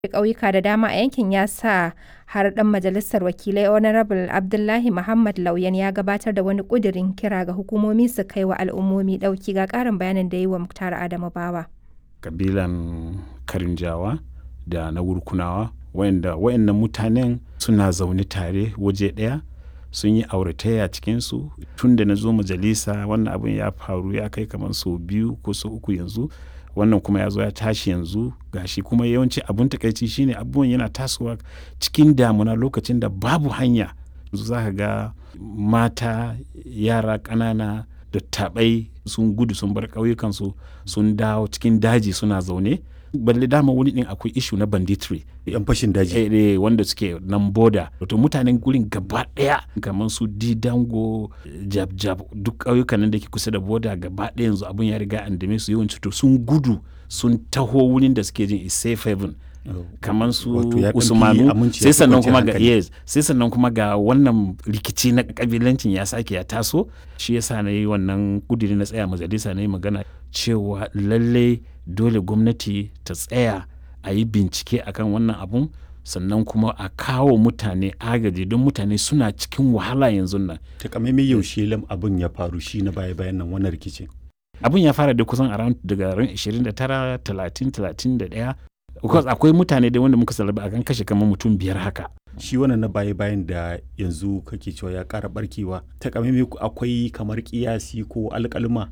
ƙauyuka da dama a yankin ya sa har ɗan majalisar wakilai Honorable Abdullahi Muhammad Lauyan ya gabatar da wani ƙudirin kira ga hukumomi su kai wa al'ummomi ɗauki ga ƙarin bayanin da yi wa Muktar Adamu Bawa. Kabilan Karinjawa da na Wurkunawa wayanda wayannan mutanen suna zaune tare waje ɗaya sun yi auratayya cikinsu tun da na zo majalisa wannan abin ya faru ya kai kamar sau biyu ko sau uku yanzu wannan kuma ya zo ya tashi yanzu gashi kuma yawanci abun takaici shine abubuwan yana tasowa cikin damuna lokacin da babu hanya yanzu za ka ga mata yara ƙanana da taɓai sun gudu sun bar ƙauyukansu sun dawo cikin daji suna zaune balle dama wani din akwai ishu na banditry yan fashin daji eh, eh, wanda suke nan boda wato mutanen gurin gaba daya kamar su didango jab jab duk ƙauyukan nan da ke kusa da boda gaba daya yanzu abun ya riga an dame su yawanci to sun gudu sun taho wurin da suke jin is safe haven kamar su usmanu sai sannan kuma ga yes sai sannan kuma ga wannan rikici na kabilancin ya sake ya taso shi yasa na yi wannan kudiri na tsaya majalisa na yi magana cewa lallai dole gwamnati ta tsaya a yi bincike akan wannan abun sannan kuma a kawo mutane agaji don mutane suna cikin wahala yanzu nan takamaimai yaushe lam abin ya faru shi na baya bayan nan wannan rikicin abin ya fara da kusan around daga ran 29 30 31 because akwai mutane da wanda muka salaba akan kashe kamar mutum biyar haka shi wannan na baya bayan da yanzu kake cewa ya kara barkewa takamaimai akwai kamar kiyasi ko alkalma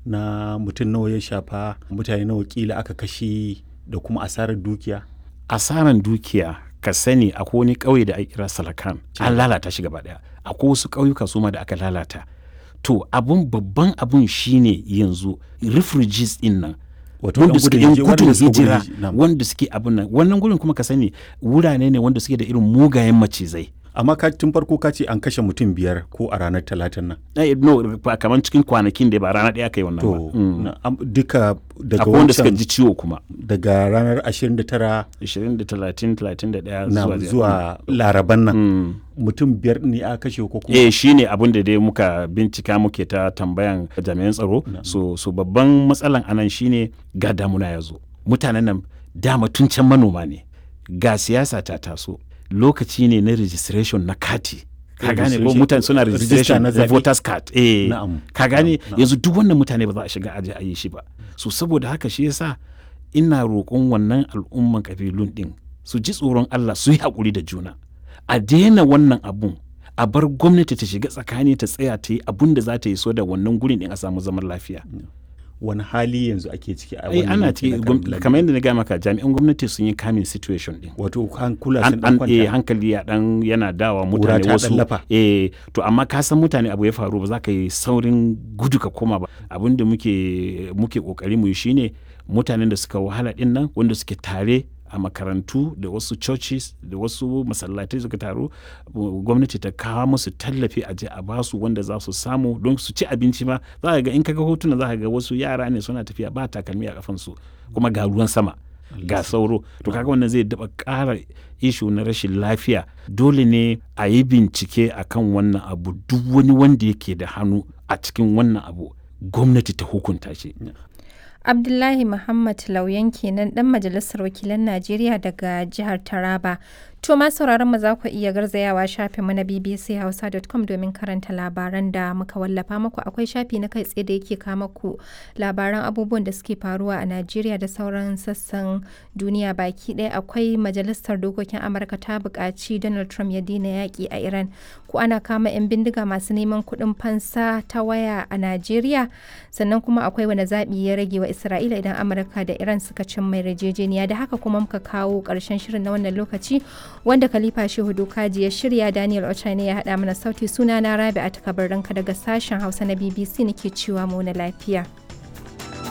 na mutum nawa ya shafa mutane nawa kila aka kashe da kuma asarar dukiya asarar dukiya ka sani akwai wani ƙauye da ake kira salakan an lalata shi gaba daya akwai wasu ƙauyuka su ma da aka lalata to abun babban abun shine yanzu refugees din nan wanda suke yan gudun hijira wanda suke abun nan wannan gurin kuma ka sani wurare ne wanda suke da irin mugayen macizai amma ka tun farko ka ce an kashe mutum biyar ko a ranar talatin nan eh, no kamar cikin kwanakin da ba rana ɗaya kai wannan to mm. duka daga akwai wanda suka ji ciwo kuma daga ranar 29 20 30 31 na zuwa zuwa laraban nan mm. mutum biyar ne a kashe ko kuma eh shine abin da dai muka bincika muke ta tambayan jami'an tsaro so so babban matsalan anan shine ga damuna ya zo mutanen nan dama tun can manoma ne ga siyasa ta taso lokaci ne na registration na kati ka gane ko mutane suna registration na voters card eh ka gane yanzu duk wannan mutane ba za a shiga aje a yi shi ba so saboda haka shi yasa ina roƙon wannan al'umman kabilun din su ji tsoron Allah su yi haƙuri da juna a daina wannan abun a bar gwamnati ta shiga tsakani ta tsaya ta yi abun da za ta yi so da wannan gurin din a samu zaman lafiya wani hali yanzu ake ciki a wani ana ciki kamar yadda na gaya maka jami'an gwamnati sun yi kamin situation din wato hankula sun dan kwanta eh hankali ya dan yana dawa mutane wasu eh to amma ka san mutane abu ya faru ba za ka yi saurin gudu ka koma ba abin da muke muke kokari mu yi shine mutanen da suka wahala din nan wanda suke tare a makarantu da wasu churches da wasu masallatai suka taru gwamnati ta kawo musu tallafi a je a basu wanda za su samu don su ci abinci ma za ka ga in kaga hotuna za ka ga wasu yara ne suna tafiya ba takalmi a kafansu kuma ga ruwan sama ga sauro to kaga wannan zai daba ƙara ishu na rashin lafiya dole ne a yi bincike akan wannan abu duk wani wanda yake da hannu a cikin wannan abu gwamnati ta hukunta shi Abdullahi Muhammad Lauyan kenan dan majalisar wakilan Najeriya daga jihar Taraba. To ma sauraron mu za ku iya garzayawa shafin mu na bbchausa.com domin karanta labaran da muka wallafa muku akwai shafi na kai tsaye da yake kama ku labaran abubuwan da suke faruwa a Najeriya da sauran sassan duniya baki ɗaya akwai majalisar dokokin Amurka ta buƙaci Donald Trump ya daina yaƙi a Iran ko ana kama 'yan bindiga masu neman kuɗin fansa ta waya a Najeriya sannan kuma akwai wani zaɓi ya rage wa Isra'ila idan Amurka da Iran suka cin mai yarjejeniya da haka kuma muka kawo ƙarshen shirin na wannan lokaci wanda Khalifa Shehu Dokaji ya shirya Daniel Ochane ya haɗa mana sauti suna na Rabi a takabar daga sashen Hausa na BBC nake cewa mu na lafiya.